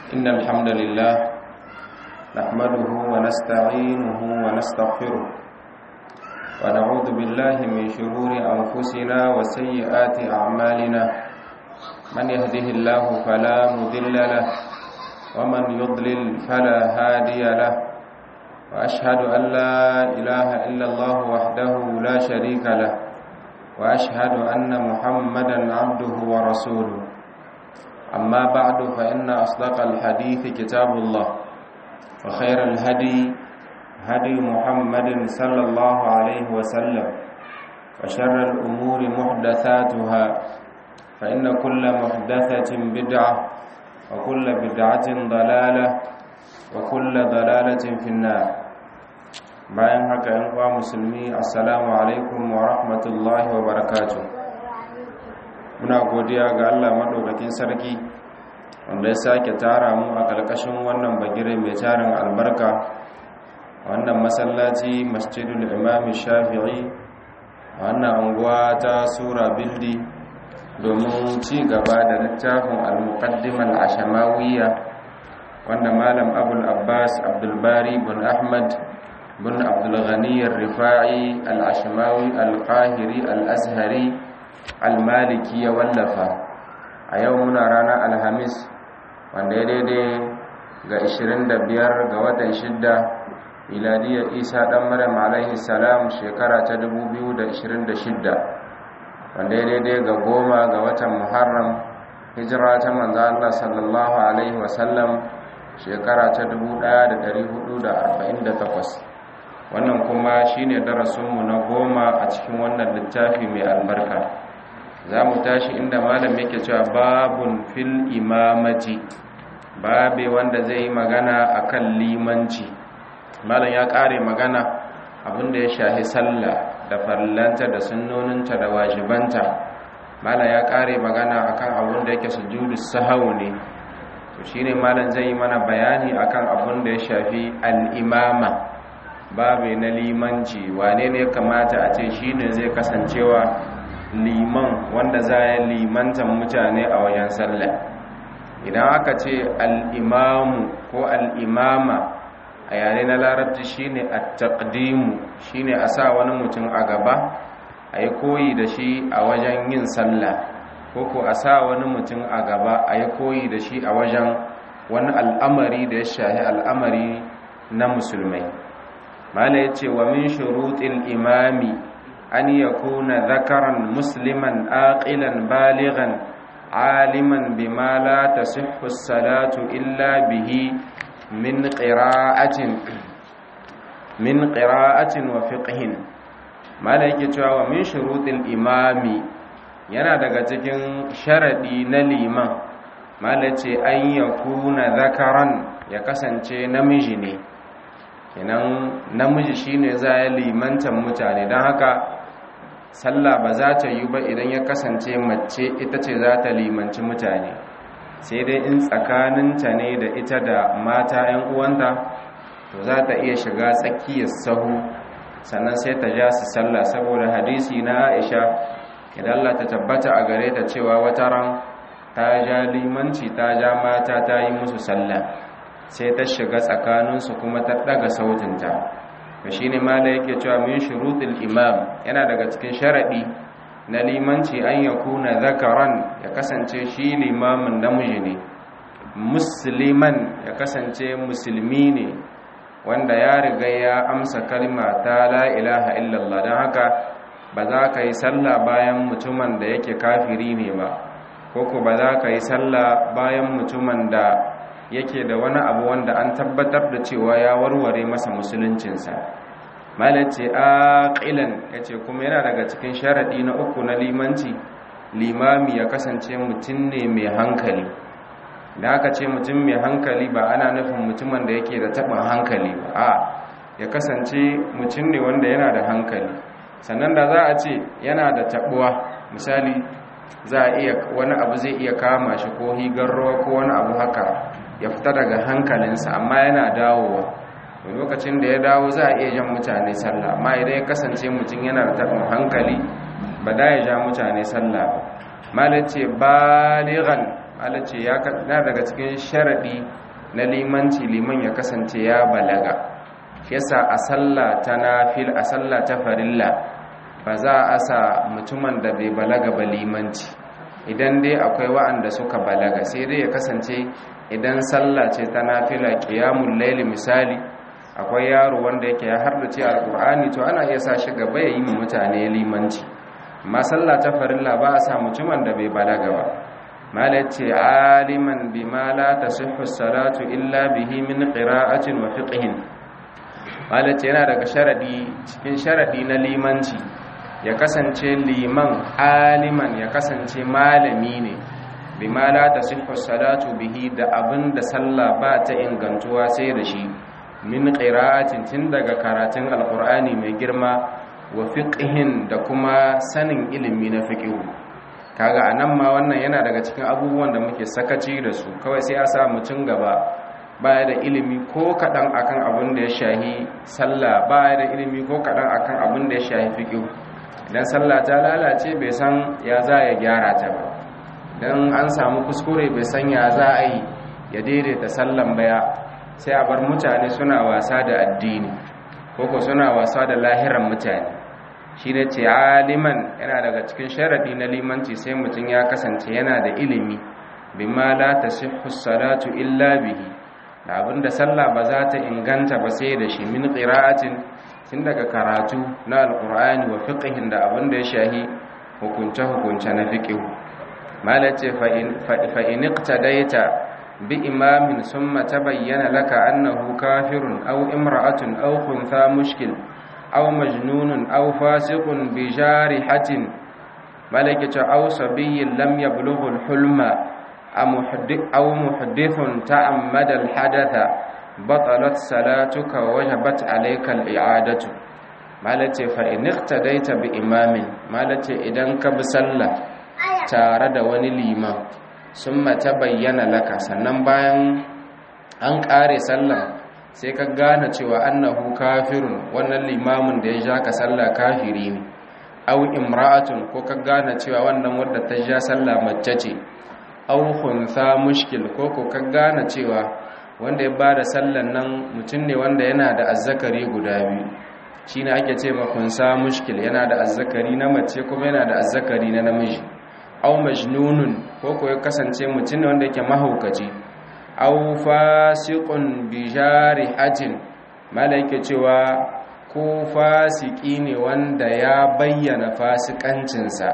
إن الحمد لله نحمده ونستعينه ونستغفره ونعوذ بالله من شرور أنفسنا وسيئات أعمالنا من يهده الله فلا مذل له ومن يضلل فلا هادي له وأشهد أن لا إله إلا الله وحده لا شريك له وأشهد أن محمدا عبده ورسوله أما بعد فإن أصدق الحديث كتاب الله وخير الهدي هدي محمد صلى الله عليه وسلم وشر الأمور محدثاتها فإن كل محدثة بدعة وكل بدعة ضلالة وكل ضلالة في النار bayan haka yan uwa musulmi assalamu alaikum wa rahmatullahi wa barakatuh muna godiya ga Allah madaukakin sarki wanda ya sake tara mu a kalkashin wannan bagire mai tarin albarka wannan masallaci masjidul imam shafi'i wannan anguwa ta sura bildi domin ci gaba da littafin al-muqaddimah al-ashamawiyya wanda malam abul abbas abdul bari bin ahmad bin abdul ghani ar-rifa'i al-ashmawi al-qahiri al-azhari al-maliki ya wallafa a yau muna ranar alhamis wanda ya daidai ga 25 ga watan shidda miladiyar isa dan maryam alaihi salam shekara ta 2026 wanda ya daidai ga goma ga watan muharram hijira ta manzo Allah sallallahu alaihi wasallam shekara ta 1448 wannan kuma shine darasinmu na goma a cikin wannan littafi mai albarka za mu tashi inda malam yake cewa babun fil imamati babe wanda zai yi magana akan limanci malam ya kare magana abinda ya shahi sallah da farlanta da sunnoninta da wajibanta malam ya kare magana akan abinda yake sujudu sahau ne to shine malam zai yi mana bayani akan abinda ya shafi al-imama babe na limanci wane ne kamata a ce shine zai kasancewa liman wanda za ya limantan mutane a wajen sallah idan aka ce al'imamu ko al'imama a yare na larabci shine a taƙdimu shine a sa wani mutum a gaba a yi koyi da shi a wajen yin sallah ko ko a sa wani mutum a gaba a yi koyi da shi a wajen wani al'amari da ya shahi al'amari na musulmai mala ya ce wa min shuruɗin imami an yakuna zakaran musliman aqilan baligan aliman bima la tasihhu salatu illa bihi min qira'atin min qira'atin wa fiqhin mala yake cewa wa min shurutil imami yana daga cikin sharadi na liman mala ce an yakuna zakaran ya kasance namiji ne kenan namiji shine za ya limantan mutane don haka sallah ba za ta yi ba idan ya kasance mace ita ce za ta limanci mutane sai dai in tsakaninta ne da ita da mata 'yan uwanta to za ta iya shiga tsakiyar sahu sannan sai ta ja su sallah saboda hadisi na aisha idan Allah ta tabbata a gare ta cewa wata ran ta ja limanci ta ja mata ta yi musu sallah sai ta shiga tsakaninsu kuma ta daga sautinta to shine mala yake cewa min shurutul imam yana daga cikin sharadi na limanci an yakuna zakaran ya kasance shi limamin namiji ne musliman ya kasance musulmi ne wanda ya riga ya amsa kalma ta la ilaha illallah don haka ba za ka yi sallah bayan mutumin da yake kafiri ne ba ko ko ba za ka yi sallah bayan mutumin da yake da wani abu wanda an tabbatar da cewa ya warware masa musuluncinsa malace aqilan yace kuma yana daga cikin sharadi na uku na limanci limami ya kasance mutum ne mai hankali da aka ce mutum mai hankali ba ana nufin mutumin da yake da taɓin hankali ba a ya kasance mutum ne wanda yana da hankali sannan da za a ce yana da taɓuwa misali za a iya wani abu zai iya kama shi ko higar ruwa ko wani abu haka ya fita daga hankalinsa amma yana dawowa lokacin da ya dawo za a iya jan mutane sallah amma idan ya kasance mutum yana da taɓin hankali ba da ya ja mutane sallah ba malace baligan malace ya na daga cikin sharadi na limanci liman ya kasance ya balaga yasa a sallah ta nafil a sallah ta farilla ba za a sa mutumin da bai balaga ba limanci idan dai akwai wa'anda suka balaga sai dai ya kasance idan sallah ce ta nafila qiyamul layl misali akwai yaro wanda yake ya hardace alqur'ani to ana iya sa shi gaba ya yi mutane limanci amma sallah ta farilla ba a sa mutumin da bai balaga ba malace aliman bima la tasihhu salatu illa bihi min qira'atin wa fiqhin malace yana daga sharadi cikin sharadi na limanci ya kasance liman aliman ya kasance malami ne bima la tasihhu salatu bihi da abinda sallah ba ta ingantuwa sai da shi min qira'atin tun daga karatun alqur'ani mai girma wa fiqhin da kuma sanin ilimi na fiqhu kaga anan ma wannan yana daga cikin abubuwan da muke sakaci da su kawai sai a sa mutum gaba baya da ilimi ko kadan akan abin da ya shahi sallah baya da ilimi ko kadan akan abin da ya shahi fiqhu idan sallah ta lalace bai san ya za ya gyara ta ba idan an samu kuskure bai san ya za a yi ya daidaita sallan baya sai a bar mutane suna wasa da addini koko suna wasa da lahiran mutane shi ne ce aliman yana daga cikin sharadi na limanci sai mutum ya kasance yana da ilimi bima la tasihhu salatu illa bihi da abinda sallah ba za ta inganta ba sai da shi min qira'atin tun daga karatu na alqur'ani wa fiqhin da abinda ya shahi hukunce hukunce na fiqh malace fa in fa in iqtadaita bi imamin summa tabayyana laka annahu kafirun aw imra'atun aw khuntha mushkil aw majnunun aw fasiqun bi jarihatin malaka aw sabiyyin lam yablughu al-hulma aw muhaddithun ta'ammada al-hadatha batalat salatuka wa wajabat alayka al-i'adatu malace fa in iqtadaita bi imamin malace idan ka bi sallah tare da wani liman summa tabayyana laka sannan bayan an kare sallah sai ka gane cewa annahu kafirun wannan limamin da ya ja ka sallah kafiri ne aw imra'atun ko ka gane cewa wannan wadda ta ja sallah mace ce aw khuntha mushkil ko ko ka gane cewa wanda ya bada sallan nan mutum ne wanda yana da azzakari guda biyu shine ake ce ma khunsa mushkil yana da azzakari na mace kuma yana da azzakari na namiji aw majnunun ko ko ya kasance mutum ne wanda yake mahaukaci aw fasiqun bi jarihatin malaike cewa ko fasiki ne wanda ya bayyana fasikancinsa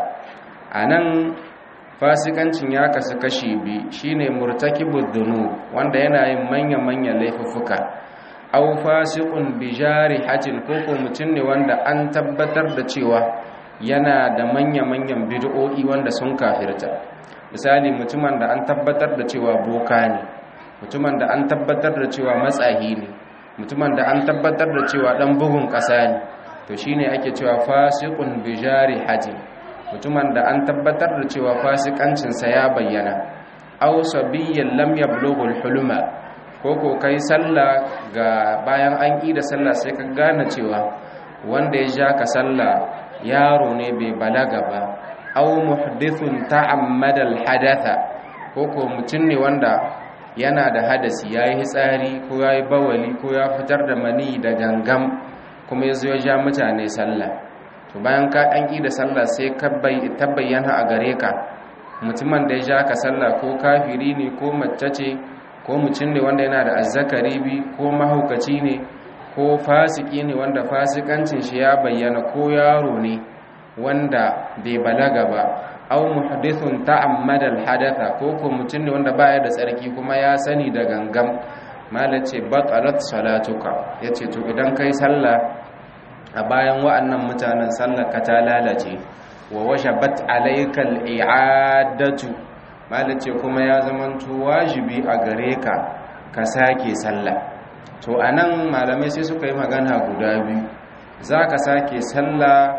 anan fasikancin ya kasu kashi bi shine murtakibud dhunub wanda yana yin manya-manyan laifuffuka aw fasiqun bi jarihatin ko ko mutum ne wanda an tabbatar da cewa yana da manya-manyan bid'o'i wanda sun kafirta misali mutumin da an tabbatar da cewa boka ne mutumin da an tabbatar da cewa matsahi ne mutumin da an tabbatar da cewa dan bugun ƙasa ne to shine ake cewa fasiqun bi jarihatin mutumin da an tabbatar da cewa fasikancinsa ya bayyana aw sabiyyan lam yablughu al-hulma ko ko kai sallah ga bayan an yi da sallah sai ka gane cewa wanda ya ja ka sallah yaro ne bai balaga ba aw muhdithun ta'ammada al-hadatha ko ko mutum ne wanda yana da hadasi yayi hitsari ko yayi bawali ko ya fitar da mani da gangam kuma yazo ya ja mutane sallah to bayan ka an yi da sallah sai ka bayyana a gare ka mutumin da ya ja ka sallah ko kafiri ne ko mace ce ko mutum ne wanda yana da azzakari bi ko mahaukaci ne ko fasiki ne wanda fasikancin shi ya bayyana ko yaro ne wanda bai balaga ba aw muhdithun ta'ammada al-hadatha ko ko mutum ne wanda baya da tsarki kuma ya sani da gangam malace batalat salatuka yace to idan kai sallah a bayan wa'annan mutanen sallar ka ta lalace wa washabat alaykal i'adatu malace kuma ya zamanto wajibi a gare ka ka sake sallah to anan malamai sai suka yi magana guda biyu zaka sake sallah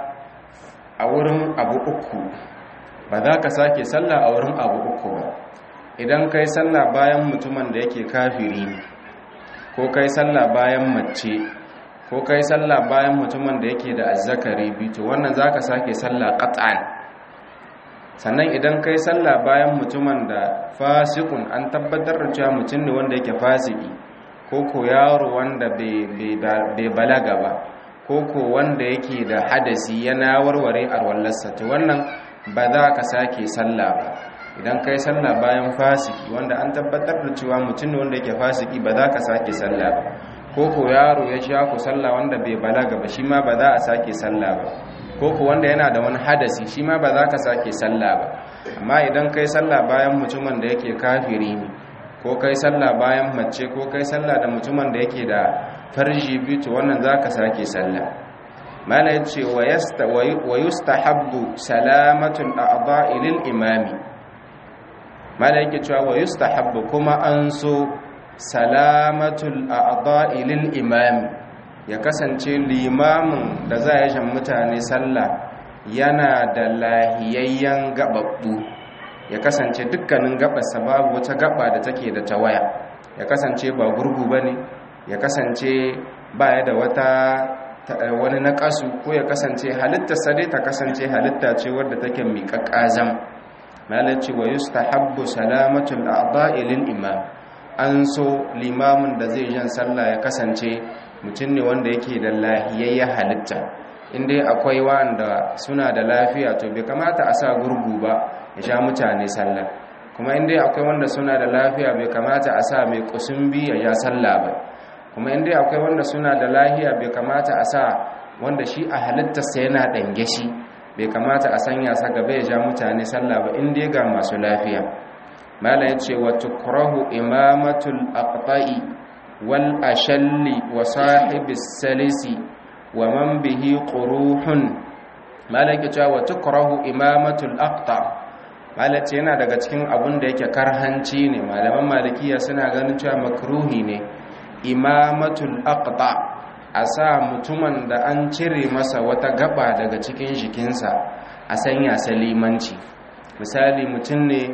a wurin abu uku ba za ka sake sallah a wurin abu uku ba idan kai sallah bayan mutumin da yake kafiri ne ko kai sallah bayan mace ko kai sallah bayan mutumin da yake da azzakari bi to wannan zaka sake sallah qat'an sannan idan kai sallah bayan mutumin da fasikun an tabbatar da cewa mutum ne wanda yake fasiki ko ko yaro wanda bai balaga ba ko ko wanda yake da hadasi yana warware arwallarsa to wannan ba za ka sake sallah ba idan kai sallah bayan fasiki wanda an tabbatar da cewa mutum ne wanda yake fasiki ba za ka sake sallah ba ko ko yaro ya sha ku sallah wanda bai balaga ba shi ma ba za a sake sallah ba ko ko wanda yana da wani hadasi shi ma ba za ka sake sallah ba amma idan kai sallah bayan mutumin da yake kafiri ne ko kai sallah bayan mace ko kai sallah da mutumin da yake da farji biyu to wannan za ka sake sallah mala yace wa yustahabbu salamatul a'dha'i lil imami mala yake cewa wa yustahabbu kuma an so salamatul a'dha'i lil imami ya kasance limamin da za ya shan mutane sallah yana da lahiyayyen gababbu ya kasance dukkanin gabarsa babu wata gaba da take da tawaya ya kasance ba gurgu bane ya kasance baya da wata wani naƙasu ko ya kasance halittarsa dai ta kasance halitta ce wadda take miƙaƙƙazam malaci wa yustahabbu salamatul a'dha'i lil imam an so limamin da zai jan sallah ya kasance mutum ne wanda yake da lahiyayya halitta inda akwai wanda suna da lafiya to bai kamata a sa gurgu ba ya sha mutane sallah kuma inda akwai wanda suna da lafiya bai kamata a sa mai kusumbi ya ja sallah ba kuma inda akwai wanda suna da lahiya bai kamata a sa wanda shi a halittarsa yana ɗange shi bai kamata a sanya sa gaba ya ja mutane sallah ba inda ga masu lafiya mala ya ce wa tukrahu imamatul aqta'i wal ashalli wa sahibis salisi wa man bihi quruhun mala ya ce wa tukrahu imamatul aqta mala ce yana daga cikin abun da yake karhanci ne malaman malikiya suna ganin cewa makruhi ne imamatul aqta a sa mutumin da an cire masa wata gaba daga cikin jikinsa a sanya salimanci misali mutum ne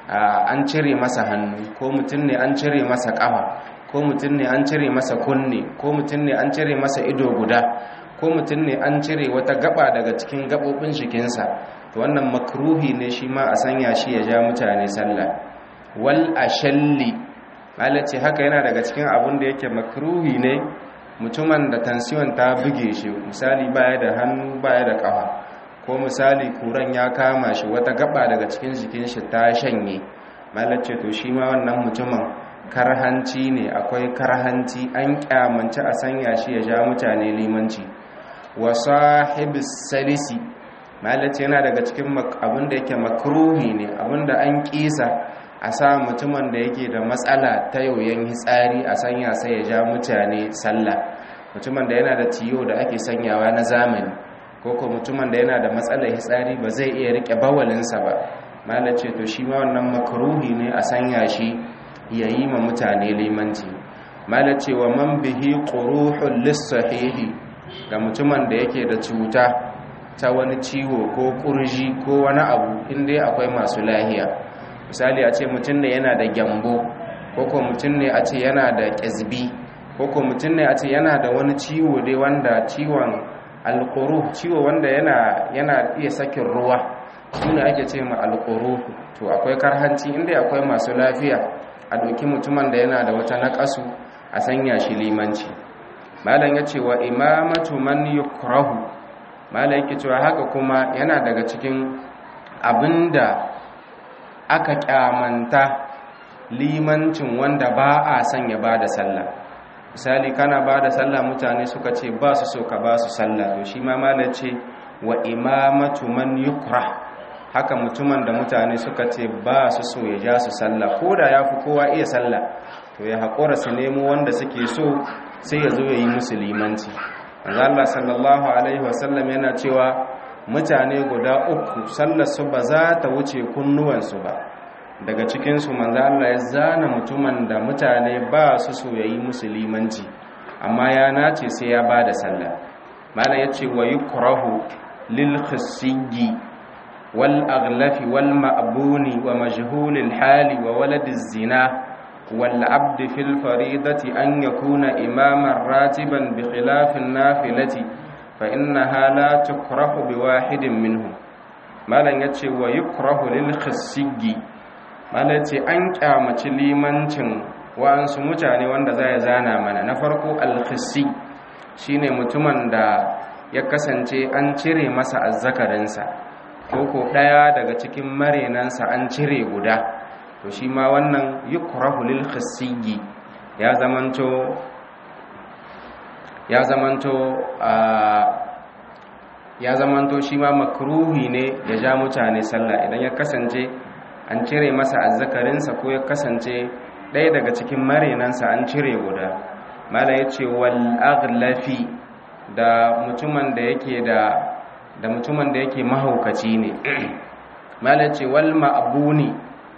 an cire masa hannu ko mutum ne an cire masa ƙafa ko mutum ne an cire masa kunne ko mutum ne an cire masa ido guda ko mutum ne an cire wata gaba daga cikin gabobin jikinsa to wannan makruhi ne shi ma a sanya shi ya ja mutane sallah wal ashalli malace haka yana daga cikin abin da yake makruhi ne mutumin da tansiyon ta buge shi misali baya da hannu baya da kafa ko misali kuran ya kama shi wata gaba daga cikin jikin shi ta shanye malace to shi ma wannan mutumin karhanci ne akwai karhanci an kyamanci a sanya shi ya ja mutane limanci wa sahibis salisi malace yana daga cikin abin da yake makruhi ne abin da an kisa a sa mutumin da yake da matsala ta yoyon hitsari a sanya sai ya ja mutane sallah mutumin da yana da tiyo da ake sanyawa na zamani ko ko mutumin da yana da matsalar hitsari ba zai iya rike bawalinsa ba malace to shi ma wannan makruhi ne a sanya shi ya yi ma mutane limanci malace wa man bihi quruhul lisahihi ga mutumin da yake da cuta ta wani ciwo ko kurji ko wani abu inda akwai masu lahiya misali a ce mutum ne yana da gyambo ko ko mutum ne a ce yana da ƙyazbi ko ko mutum ne a ce yana da wani ciwo dai wanda ciwon alƙuru ciwo wanda yana yana iya sakin ruwa su ne ake ce ma alƙuru to akwai karhanci inda akwai masu lafiya a ɗauki mutumin da yana da wata naƙasu a sanya shi limanci malam ya ce wa imamatu man yukrahu malam yake cewa haka kuma yana daga cikin abinda aka kyamanta limancin wanda ba a son ya ba da sallah misali kana ba da sallah mutane suka ce ba su so ka ba su sallah to shi ma malar ce wa imamatu man yukra haka mutumin da mutane suka ce ba su so ya ja su sallah ko da ya fi kowa iya sallah to ya haƙura su nemo wanda suke so sai ya zo ya yi musu limanci Allah sallallahu alaihi wasallam yana cewa mutane guda uku sallarsu ba za ta wuce kunnuwansu ba daga cikinsu manzo Allah ya zana mutumin da mutane ba su so yayi musulmanci amma ya nace sai ya bada sallah mana yace wa yukrahu lil khisiyyi wal aghlafi wal ma'buni wa majhulil hali wa waladiz zina wal abd fil faridati an yakuna imaman ratiban bi khilafin nafilati fa innaha la tukrahu bi wahidin minhum malam ya ce wa yukrahu lil khasigi malam ce an kyamaci limancin wa'ansu mutane wanda za ya zana mana na farko al shine mutumin da ya kasance an cire masa azzakarinsa ko ko daya daga cikin marenansa an cire guda to shi ma wannan yukrahu lil khasigi ya zamanto ya zamanto ya zamanto shi ma makruhi ne ya ja mutane sallah idan ya kasance an cire masa azzakarinsa ko ya kasance ɗaya daga cikin marenansa an cire guda mala ya ce wal aghlafi da mutumin da yake da da mutumin da yake mahaukaci ne mala ya ce wal ma'buni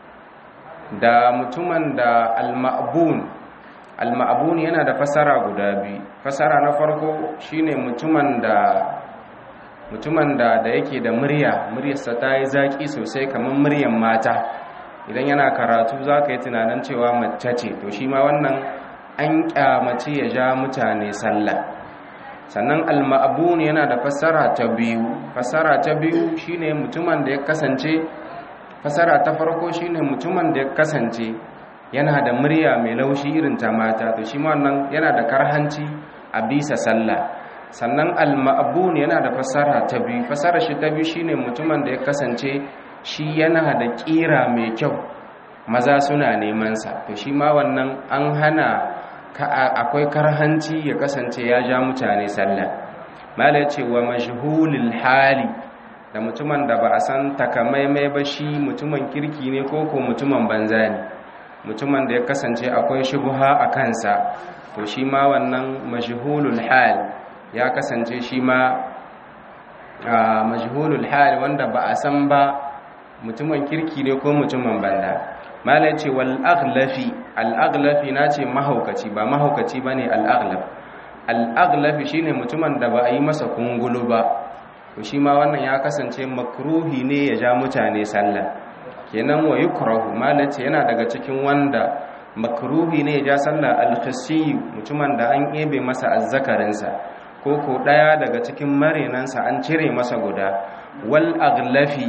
da mutumin da al ma'bun al ma'bun yana da fasara guda biyu fasara na farko shine mutumin da mutumin da da yake da murya muryarsa ta yi zaki sosai kamar muryar mata idan yana karatu za ka yi tunanin cewa mace ce to shi ma wannan an kyamace ya ja mutane sallah sannan alma'abun yana da fassara ta biyu fassara ta biyu shine mutumin da ya kasance fassara ta farko shine mutumin da ya kasance yana da murya mai laushi irin ta mata to shi ma wannan yana da karhanci a bisa sallah sannan al-ma'bun yana da fasara ta biyu fasara shi ta biyu shine mutumin da ya kasance shi yana da kira mai kyau maza suna neman sa to shi ma wannan an hana akwai karhanci ya kasance ya ja mutane sallah mala ce wa majhulul hali da mutumin da ba a san takamaimai ba shi mutumin kirki ne ko ko mutumin banza ne mutumin da ya kasance akwai shubha a kansa to shi ma wannan majhulul hal ya kasance shi ma majhulul hal wanda ba a san ba mutumin kirki ne ko mutumin banda malai ce wal aghlafi al aghlafi nace mahaukaci ba mahaukaci bane al aghlaf al aghlafi shine mutumin da ba a yi masa kungulu ba to shi ma wannan ya kasance makruhi ne ya ja mutane sallah kenan wa yukrahu malai ce yana daga cikin wanda makruhi ne ya ja sallah al khasi mutumin da an ebe masa azzakarinsa ko ko ɗaya daga cikin marinansa an cire masa guda wal aglafi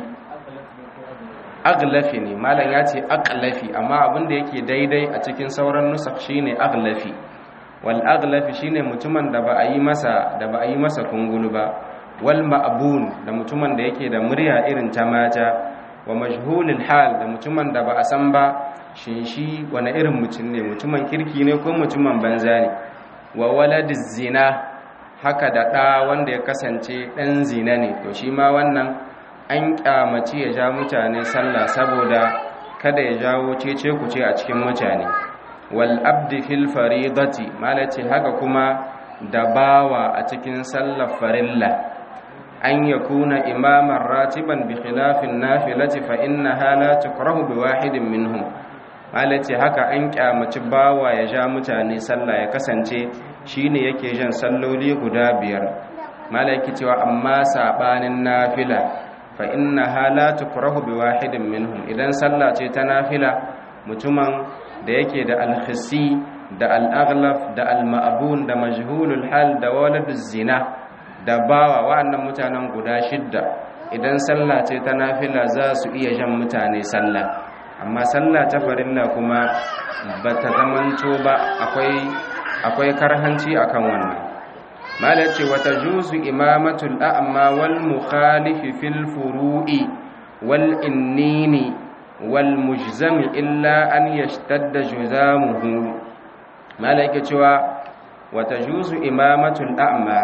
aglafi ne malam ya ce aglafi amma abinda yake daidai a cikin sauran nusak shine aglafi wal aglafi shine mutumin da ba a yi masa da ba a yi masa kungulu ba wal ma'bun da mutumin da yake da murya irin ta mata wa majhulul hal da mutumin da ba a san ba shin shi wani irin mutum ne mutumin kirki ne ko mutumin banza ne wa waladiz zina haka da ɗa wanda ya kasance ɗan zina ne to shi ma wannan an ƙyamaci ya ja mutane sallah saboda kada ya jawo cece kuce a cikin mutane wal abdi fil faridati malace haka kuma da bawa a cikin sallar farilla an yakuna imaman ratiban bi khilafin nafilati fa innaha la tukrahu bi wahidin minhum malace haka an ƙyamaci bawa ya ja mutane sallah ya kasance shine yake jan salloli guda biyar malaki cewa amma sabanin nafila fa inna hala tukrahu bi wahidin minhum idan sallah ce ta nafila mutumin da yake da alkhisi da al-aghlaf da al-ma'bun da majhulul hal da waladuz zina da bawa wa'annan mutanen guda shidda idan sallah ce ta nafila za su iya jan mutane sallah amma sallah ta farilla kuma bata zamanto ba akwai akwai karhanci akan wannan mala ce wata juzu imamatul a'ma wal mukhalifi fil furu'i wal innini wal mujzami illa an yashtadda juzamuhu mala yake cewa wata juzu imamatul a'ma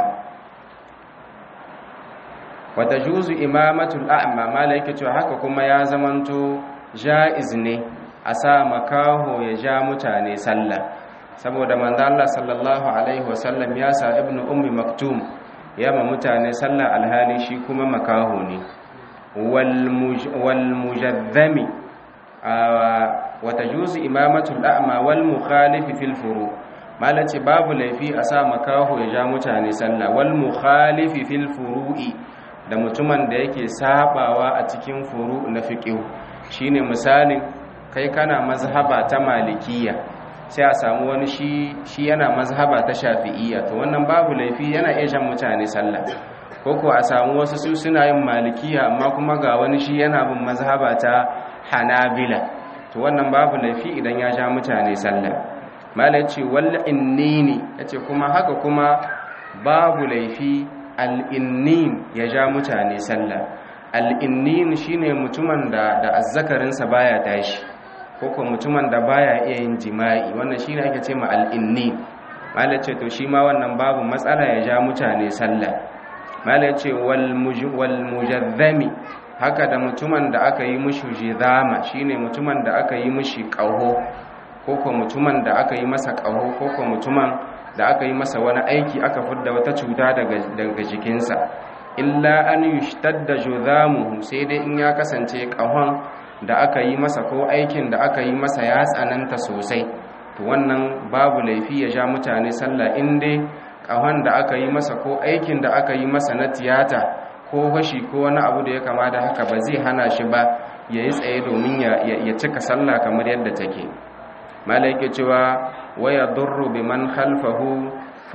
wata juzu imamatul a'ma mala yake cewa haka kuma ya zamanto ja'iz ne a sa makaho ya ja mutane sallah saboda manzo Allah sallallahu alaihi wasallam ya sa ibnu ummi maktum ya ma mutane sallah alhali shi kuma makaho ne wal mujaddami wa tajuzu imamatu al-a'ma wal mukhalifi fil furu malace babu laifi a sa makaho ya ja mutane sallah wal mukhalifi fil furu'i da mutumin da yake sabawa a cikin furu na fiqh shine misalin kai kana mazhaba ta malikiyya sai a samu wani shi shi yana mazhaba ta shafi'iyya to wannan babu laifi yana iya jan mutane sallah ko ko a samu wasu su suna yin malikiya amma kuma ga wani shi yana bin mazhaba ta hanabila to wannan babu laifi idan ya ja mutane sallah malai ce wal innini yace kuma haka kuma babu laifi al innin ya ja mutane sallah al innin shine mutumin da da azzakarinsa baya tashi ko ko mutumin da baya iya yin jima'i wannan shine ake ce ma al innin malai ce to shi ma wannan babu matsala ya ja mutane sallah malai ce wal mujazzami haka da mutumin da aka yi mushi jizama shine mutumin da aka yi mushi ƙaho ko ko mutumin da aka yi masa ƙaho ko ko mutumin da aka yi masa wani aiki aka fidda wata cuta daga daga jikinsa illa an yushtadda juzamuhu sai dai in ya kasance ƙahon da aka yi masa ko aikin da aka yi masa ya tsananta sosai to wannan babu laifi ya ja mutane sallah in dai ƙahon da aka yi masa ko aikin da aka yi masa na tiyata ko fashi ko wani abu da ya kama da haka ba zai hana shi ba ya yi tsaye domin ya cika sallah kamar yadda take malaike cewa waya durru bi man khalfahu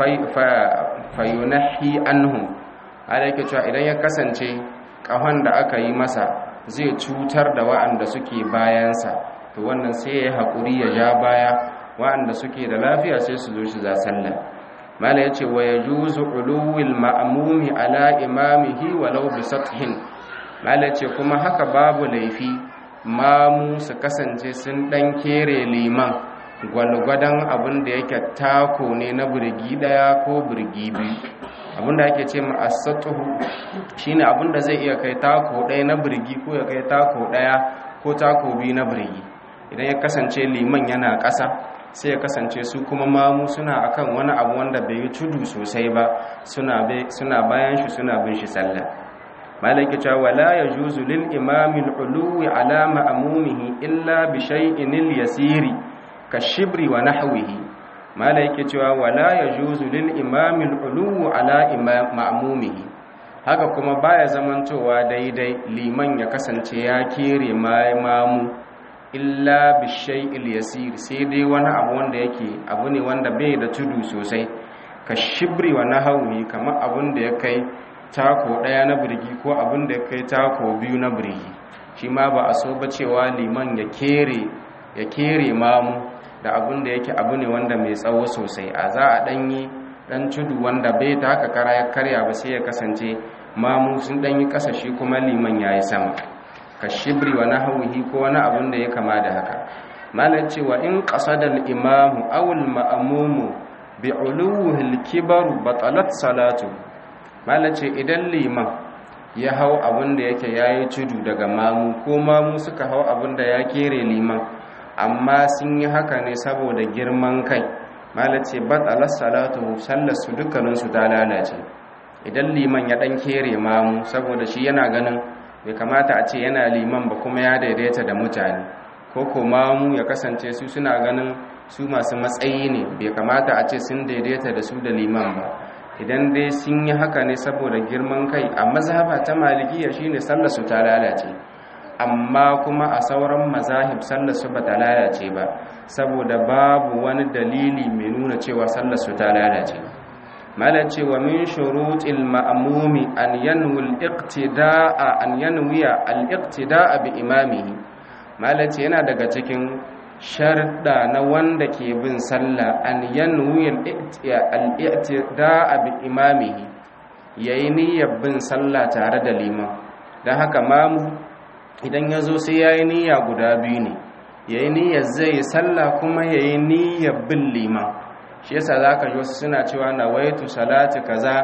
fayunahi anhu malaike cewa idan ya kasance ƙahon da aka yi masa zai cutar da wa'anda suke bayansa to wannan sai ya haƙuri ya ja baya wa'anda suke da lafiya sai su zo shi za sallah mala yace wa yajuzu uluwil ma'mumi ala imamihi walau bi sathin mala yace kuma haka babu laifi mamu su kasance sun dan kere liman gwalgwadan abin da yake tako ne na burgi daya ko burgi biyu abin da ake ce ma as-sathu shine abin da zai iya kai tako daya na burgi ko ya kai tako daya ko tako biyu na burgi idan ya kasance liman yana ƙasa sai ya kasance su kuma mamu suna akan wani abu wanda bai yi tudu sosai ba suna bayan shi suna bin shi sallah malaki cewa wala yajuzu lil imami al-uluwi ala ma'mumihi illa bi shay'in al-yasiri ka shibri wa nahwihi malaki cewa wala yajuzu lil imami al-uluwi ala ma'mumihi haka kuma baya zamantowa daidai liman ya kasance ya kere mamu illa bishai'il yasir sai dai wani abu wanda yake abu ne wanda bai da tudu sosai ka shibri wa nahawi kamar abun da ya kai tako daya na birgi ko abun da ya kai tako biyu na birgi shi ma ba a so ba cewa liman ya kere ya kere mamu da abun da yake abu ne wanda mai tsawo sosai a za a danyi dan tudu wanda bai ta haka kara ya karya ba sai ya kasance mamu sun danyi kasa shi kuma liman yayi sama ka shibri wa nahwihi ko wani abun da ya kama da haka malan cewa in qasada al-imamu aw al-ma'mumu bi uluhi al-kibar batalat salatu malan ce idan liman ya hau abun da yake yayi tudu daga mamu ko mamu suka hau abun da ya kere liman amma sun yi haka ne saboda girman kai malan ce batalat salatu sallar su dukkanin su ta lalace idan liman ya dan kere mamu saboda shi yana ganin bai kamata a ce yana liman ba kuma ya daidaita da mutane ko kuma mu ya kasance su suna ganin su masu matsayi ne bai kamata a ce sun daidaita da su da liman ba idan dai sun yi haka ne saboda girman kai a mazhaba ta malikiya shine sallar su ta lalace amma kuma a sauran mazahib sallar su bata lalace ba saboda babu wani dalili mai nuna cewa sallar su ta lalace malan cewa min shurutil ma'mumi an yanwi al-iqtida'a an yanwiya al-iqtida'a bi imamihi malan ce yana daga cikin sharda na wanda ke bin sallah an yanwi al-iqtida'a bi imamihi yayi niyyar bin sallah tare da liman dan haka mamu idan yazo sai yayi niyya guda biyu ne yayi niyyar zai sallah kuma yayi niyyar bin liman shi yasa zaka ji wasu suna cewa nawaitu salati kaza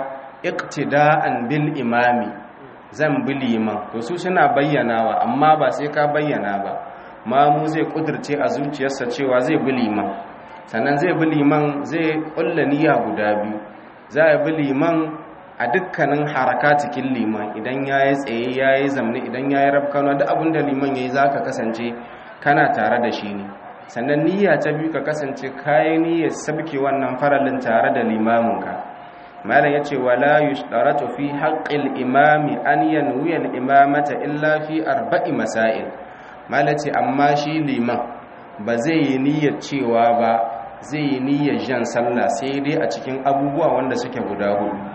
iqtida'an bil imami zan bi liman to su suna bayyanawa amma ba sai ka bayyana ba mamu zai kudirce a zuciyarsa cewa zai bi liman sannan zai bi liman zai kulla niyya guda biyu za a bi liman a dukkanin haraka cikin liman idan yayi tsaye yayi zamne idan yayi rabkano duk abin da liman yayi zaka kasance kana tare da shi ne sannan niyya ta biyu ka kasance kayi niyyar sabke wannan faralin tare da limaminka malam yace wala yushtaratu fi haqqil imami an yanwi al imamata illa fi arba'i masail malam ce amma shi liman ba zai yi niyyar cewa ba zai yi niyyar jan sallah sai dai a cikin abubuwa wanda suke guda hudu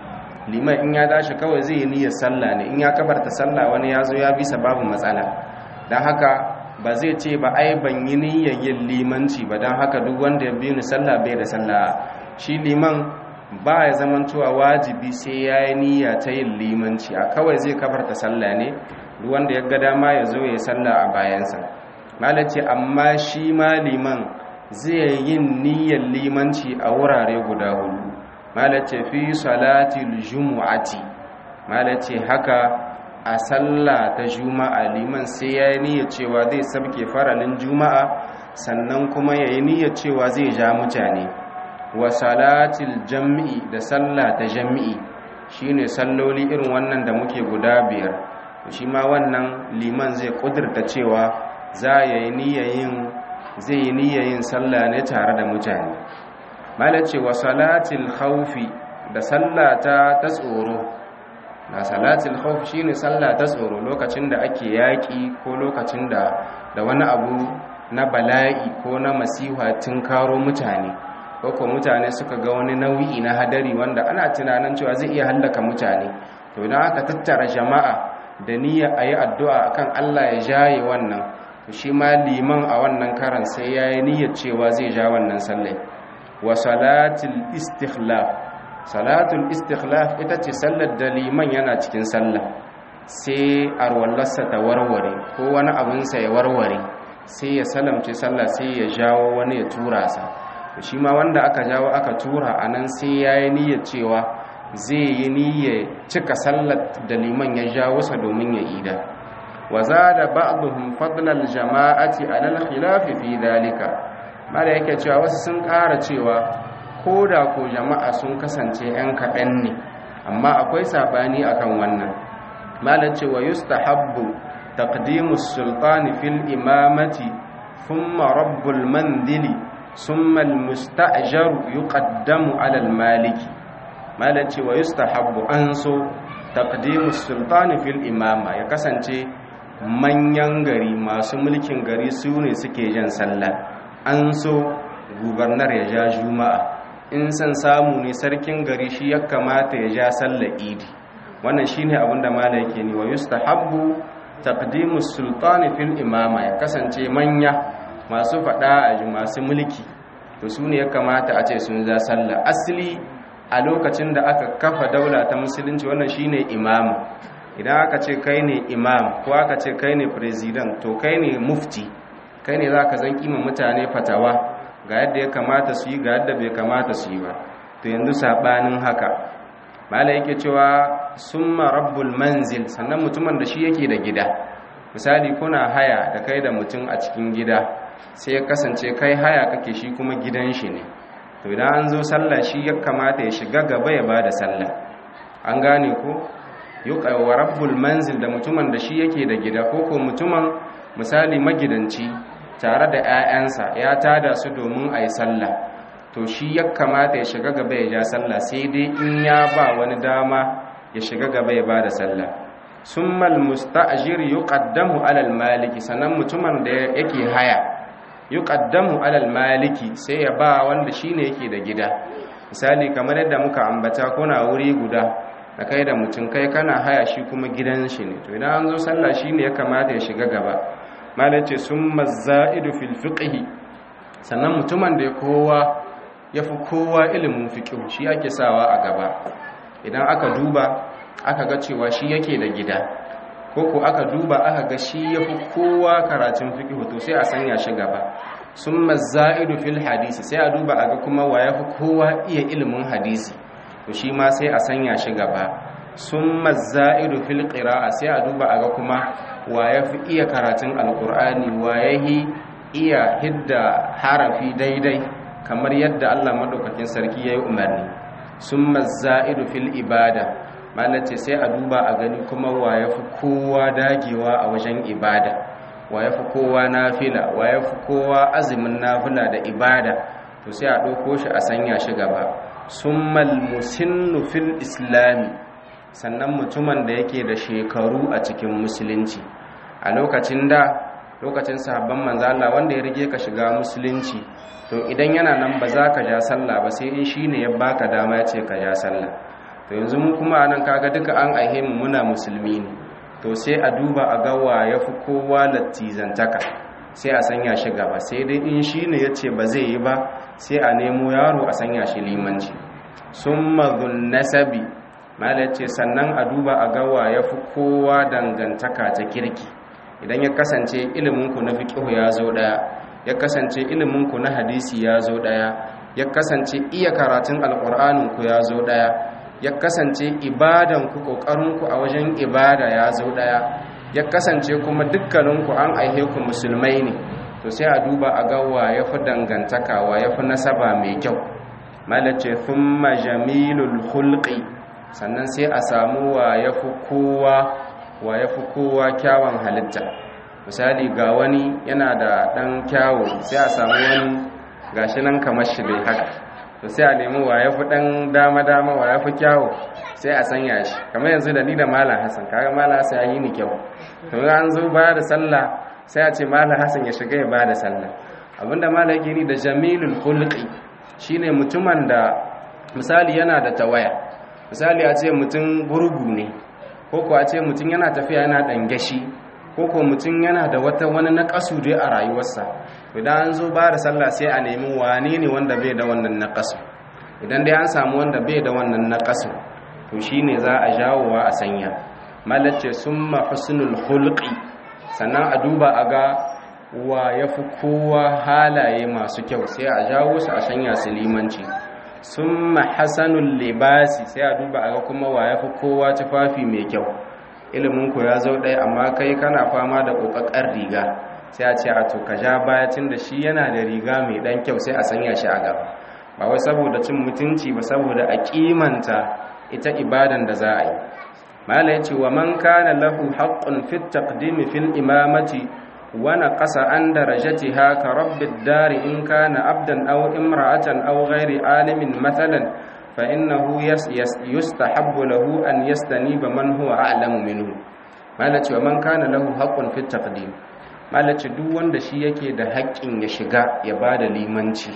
liman in ya tashi kawai zai yi niyyar sallah ne in ya kabarta sallah wani ya zo ya bisa babu matsala don haka ba zai ce ba ai ban yi niyyar yin limanci ba don haka duk wanda ya bi ni sallah bai da sallah shi liman ba ya zaman cewa wajibi sai ya yi niyya ta yin limanci a kawai zai kabarta sallah ne duk wanda ya ga dama ya zo ya yi sallah a bayansa malace amma shi ma liman zai yin niyyar limanci a wurare guda hudu malace fi salatil jumu'ati malace haka a sallah ta juma'a liman sai ya yi niyyar cewa zai sabke faralin juma'a sannan kuma ya yi niyyar cewa zai ja mutane wa salatil jam'i da sallah ta jam'i shine salloli irin wannan da muke guda biyar shi ma wannan liman zai kudurta cewa za ya yi niyayin zai yi niyayin sallah ne tare da mutane malace wa salatil khawfi da sallata ta tsoro na salatil khawf shine sallah ta tsoro lokacin da ake yaki ko lokacin da da wani abu na bala'i ko na masiha tun karo mutane ko ko mutane suka ga wani nau'i na hadari wanda ana tunanin cewa zai iya hallaka mutane to idan aka tattara jama'a da niyyar ayi addu'a akan Allah ya jaye wannan to shi ma liman a wannan karan sai yayi niyyar cewa zai ja wannan sallai wa salatul istikhlaf salatul istikhlaf ita ce sallar da liman yana cikin sallah sai arwallarsa ta warware ko wani abinsa ya warware sai ya salamce sallah sai ya jawo wani ya tura sa shi ma wanda aka jawo aka tura a nan sai ya yi niyyar cewa zai yi niyyar cika sallar da liman ya jawo sa domin ya ida wa za da ba'duhum fadlal jama'ati alal khilafi fi dalika mala yake cewa wasu sun ƙara cewa ko da ko jama'a sun kasance 'yan kaɗan ne amma akwai saɓani akan wannan mala cewa yustahabbu taqdimus sultani fil imamati thumma rabbul mandili ثم المستأجر يقدم على المالك مالك ويستحب أنسو تقديم السلطان في الإمامة يكسنتي manyan gari masu mulkin gari su ne suke jan sallah an so gubernar ya ja juma'a in san samu ne sarkin gari shi ya kamata ya ja sallar idi wannan shine abin da mala yake ni wa yustahabbu taqdimu sultani fil imama ya kasance manya masu faɗa a masu mulki to su ne ya kamata a ce sun za sallah asali a lokacin da aka kafa daula ta musulunci wannan shine imam idan aka ce kai ne imam ko aka ce kai ne president to kai ne mufti kai ne za ka zan kima mutane fatawa ga yadda ya kamata su yi ga yadda bai kamata su yi ba to yanzu saɓanin haka mala yake cewa summa rabbul manzil sannan mutumin da shi yake da gida misali kuna haya da kai da mutum a cikin gida sai ya kasance kai haya kake shi kuma gidan shi ne to idan an zo sallah shi ya kamata ya shiga gaba ya bada sallah an gane ko yuqawa rabbul manzil da mutumin da shi yake da gida ko ko mutumin misali magidanci tare da 'ya'yansa ya tada su domin a yi sallah to shi ya kamata ya shiga gaba ya ja sallah sai dai in ya ba wani dama ya shiga gaba ya bada sallah summal musta'jir yuqaddamu alal maliki sannan mutumin da yake haya yuqaddamu alal maliki sai ya ba wanda shine yake da gida misali kamar yadda muka ambata kuna wuri guda da kai da mutum kai kana haya shi kuma gidan shi ne to idan an zo sallah shine ya kamata ya shiga gaba malace summa za'idu fil fiqhi sannan mutumin da ya kowa yafi kowa ilimin fiqh shi ake sawa a gaba idan aka duba aka ga cewa shi yake da gida ko ko aka duba aka ga shi yafi kowa karatun fiqh to sai a sanya shi gaba summa za'idu fil hadisi sai a duba aga kuma wa yafi kowa iya ilimin hadisi to shi ma sai a sanya shi gaba summa za'idu fil qira'a sai a duba aga kuma wa yafi iya karatun alqur'ani wa yahi iya hidda harafi daidai kamar yadda Allah madaukakin sarki yayi umarni summa za'idu fil ibada malace sai a duba a gani kuma wa ya fi kowa dagewa a wajen ibada wa ya fi kowa nafila wa ya fi kowa azumin nafila da ibada to sai a ɗauko shi a sanya shi gaba summal musinnu fil islami sannan mutumin da yake da shekaru a cikin musulunci a lokacin da lokacin sahabban manzo Allah wanda ya rige ka shiga musulunci to idan yana nan ba za ka ja sallah ba sai in shine ya baka dama ya ce ka ja sallah to yanzu mu kuma anan kaga duka an aihe mu muna musulmi ne to sai a duba a ga wa yafi kowa lattizantaka sai a sanya shi gaba sai dai in shi ne ya ce ba zai yi ba sai a nemo yaro a sanya shi limanci sun mazun nasabi malar ce sannan a duba a gawa ya fi kowa dangantaka ta kirki idan ya kasance iliminku na fiƙihu ya zo ɗaya ya kasance iliminku na hadisi ya zo ɗaya ya kasance iya karatun alƙur'aninku ya zo ɗaya ya kasance ibadanku ƙoƙarinku a wajen ibada ya zo ɗaya ya kasance kuma dukkaninku an aihe ku musulmai ne to sai a duba a ga wa ya fi dangantaka wa ya fi nasaba mai kyau malace thumma jamilul hulqi sannan sai a samu wa ya fi kowa wa ya fi kowa kyawun halitta misali ga wani yana da ɗan kyawu sai a samu wani gashi nan kamar shi dai haka to sai a nemi wa ya fi ɗan dama-dama wa ya fi kyawu sai a sanya shi kamar yanzu da ni da malam hassan kaga malam hassan ya yi ni kyau to an zo ba da sallah sai a ce malam hassan ya shiga ya ba da sallah abinda malam yake ni da jamilul hulqi shine mutumin da misali yana da tawaya misali a ce mutum gurgu ne ko ko a ce mutum yana tafiya yana dangashi ko ko mutum yana da wata wani naqasu dai a rayuwarsa idan an zo ba da sallah sai a nemi wane ne wanda bai da wannan naqasu idan dai an samu wanda bai da wannan naqasu to shine za a jawowa a sanya malace summa husnul hulqi sannan a duba a ga wa yafi kowa halaye masu kyau sai a jawo su a sanya su limanci summa hasanul libasi sai a duba a ga kuma wa yafi kowa tufafi mai kyau ilimin ku ya zo ɗaya amma kai kana fama da kokakkar riga sai a ce a to ka ja baya tun da shi yana da riga mai dan kyau sai a sanya shi a gaba ba wai saboda cin mutunci ba saboda a kimanta ita ibadan da za a yi mala ya ce wa man kana lahu haqqun fi taqdimi fil imamati wa naqasa an darajatiha ka rabbi dari in kana abdan aw imra'atan aw ghairi alimin mathalan fa innahu yustahabbu lahu an yastaniba man huwa a'lamu minhu mala ce wa man kana lahu haqqun fi taqdim mala ce duk wanda shi yake da haƙƙin ya shiga ya bada limanci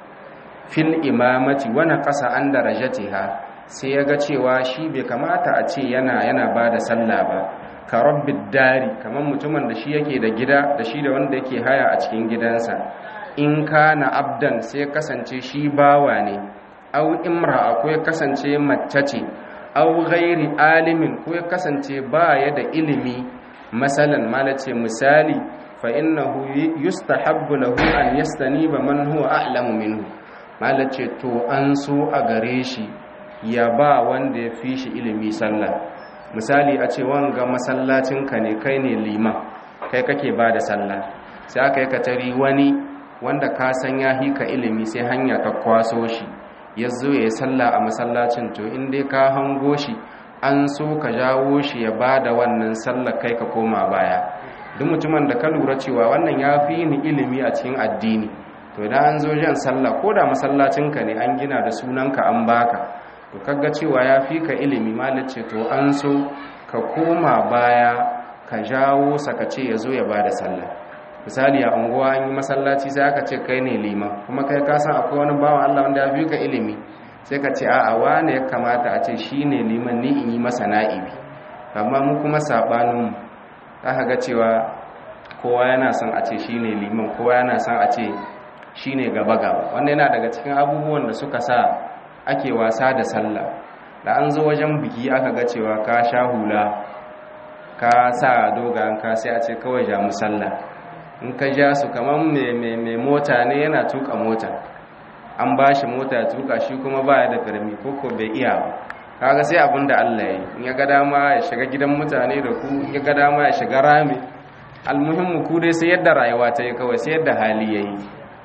fil imamati wa naqasa an darajatiha sai ya ga cewa shi bai kamata a ce yana yana ba da sallah ba ka rabbid dari kamar mutumin da shi yake da gida da shi da wanda yake haya a cikin gidansa in kana abdan sai kasance shi bawa ne au imra'a ko ya kasance mace ce au ghairi alimin ko ya kasance ba ya da ilimi masalan malace misali fa innahu yustahabbu lahu an yastaniba man huwa a'lamu minhu malace to an so a gare shi ya ba wanda ya fi shi ilimi sallah misali a ce wanga masallacinka ne kai ne liman kai kake ba da sallah sai aka yi katari wani wanda ka san ya hika ilimi sai hanya ka kwaso shi ya zo ya yi sallah a masallacin to in dai ka hango shi an so ka jawo shi ya ba da wannan sallah kai ka koma baya duk mutumin da ka lura cewa wannan ya fi ni ilimi a cikin addini to idan an zo jan sallah ko da masallacinka ne an gina da sunanka an baka to kaga cewa ya fi ka ilimi malice to an so ka koma baya ka jawo saka ce ya zo ya ba da sallah misali a unguwa an yi masallaci sai aka ce kai ne liman kuma kai ka san akwai wani bawan Allah wanda ya fi ka ilimi sai ka ce a'a wane ya kamata a ce shi ne liman ni in yi masa na'ibi amma mu kuma saɓanin za ga cewa kowa yana son a ce shi ne liman kowa yana son a ce shi ne gaba-gaba wanda yana daga cikin abubuwan da suka sa ake wasa da sallah da an zo wajen biki aka ga cewa ka sha hula ka sa dogayen ka sai a ce kawai ja musalla in ka ja su kamar mai mota ne yana tuka mota an ba shi mota ya tuka shi kuma baya da karmi koko bai iya ba kaga sai abin da Allah ya yi in ya ga dama ya shiga gidan mutane da ku in ya ga dama ya shiga rami almuhimmu ku dai sai yadda rayuwa ta yi kawai sai yadda hali ya yi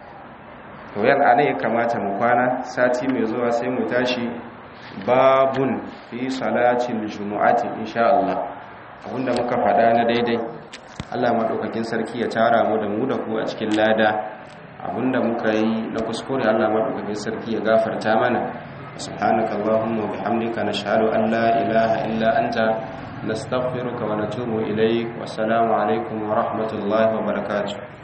to yan ana ya kamata mu kwana sati mai zuwa sai mu tashi babun fi salatin jumu'ati insha Allah abinda muka faɗa na daidai Allah madaukakin sarki ya tara mu da mu da ku a cikin lada abinda muka yi na kuskure Allah madaukakin sarki ya gafarta mana subhanakallahumma wa bihamdika nashhadu an la ilaha illa anta nastaghfiruka wa natubu ilaik wa assalamu alaikum wa rahmatullahi wa barakatuh